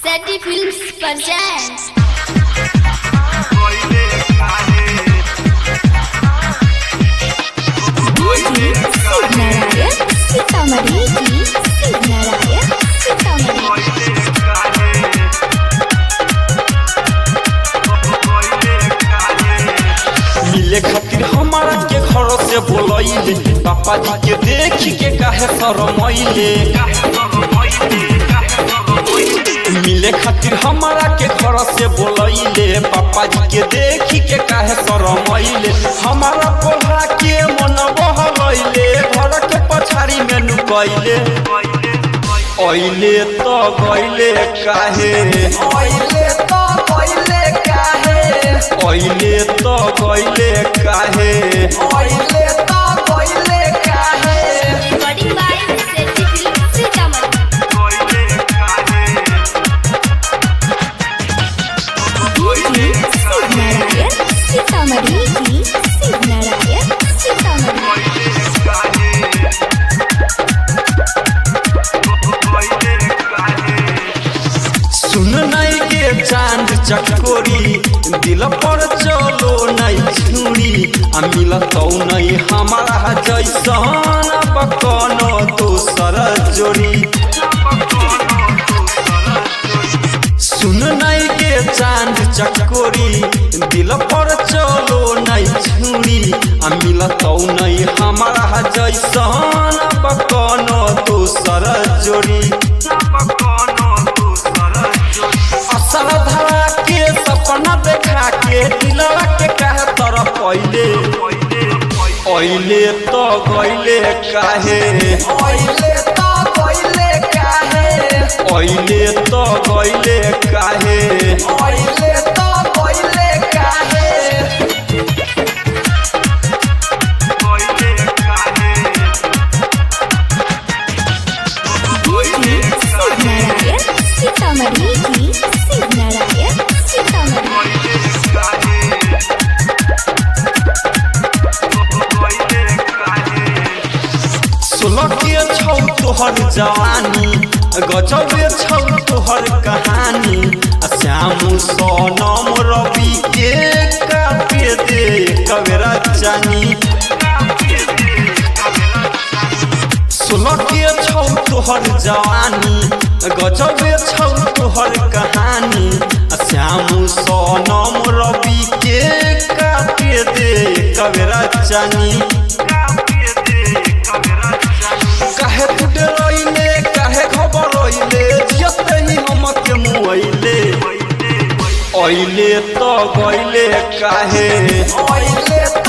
Seti Films presents जी शिवनारायण सीतामढ़ी जी शिवनारायण सीतामढ़ी मिले खातिर हमारा के घर से बोलैले पापा जी के देख के काहे शरमैले मिले खातिर हमारा के घर से बोलैले पापा जी के देख के काहे शरमैले हमारा पोहा के मन बहलैले घर के पछाड़ी में नुकैले ऐले तो गैले काहे ऐले तो गैले काहे ऐले तो गैले काहे ऐले तो गैले काहे recording by Seti Films Sitamarhi. जी शिवनारायण सीतामढ़ी जी शिवनारायण सीतामढ़ी सुन नहीं के चांद चकोरी दिल पर चलो नहीं छुरी आ मिलतौ नहीं हमारा जैसन बकनो दोसर जोड़ी सुन नहीं के चांद चकोरी दिल पर चलो नहीं छुरी आ मिलतौ नहीं हमारा जैसन बकनो दोसर जोड़ी असल धरा के सपना देखा के दिलवा के कहे तरफ पहिले ऐले तो गैले काहे ऐले तो गैले काहे ऐले तो गैले काहे ऐले तो गैले काहे जी शिवनारायण सीतामढ़ी जी शिवनारायण सीतामढ़ी सोलह के छौ तोहर जवानी गजबे छौ तोहर कहानी आ श्याम सोनम रवि के काटे दे कबेरा जानी सोलह के छौ तोहर जवानी गजबे छौ तोहर कहानी आ श्याम सोनम रवि के काटे दे कबेरा जानी काहे फुटे रहिले काहे खबर रहिले जियते ही हमके मुआइले ऐले तो गइले काहे ऐले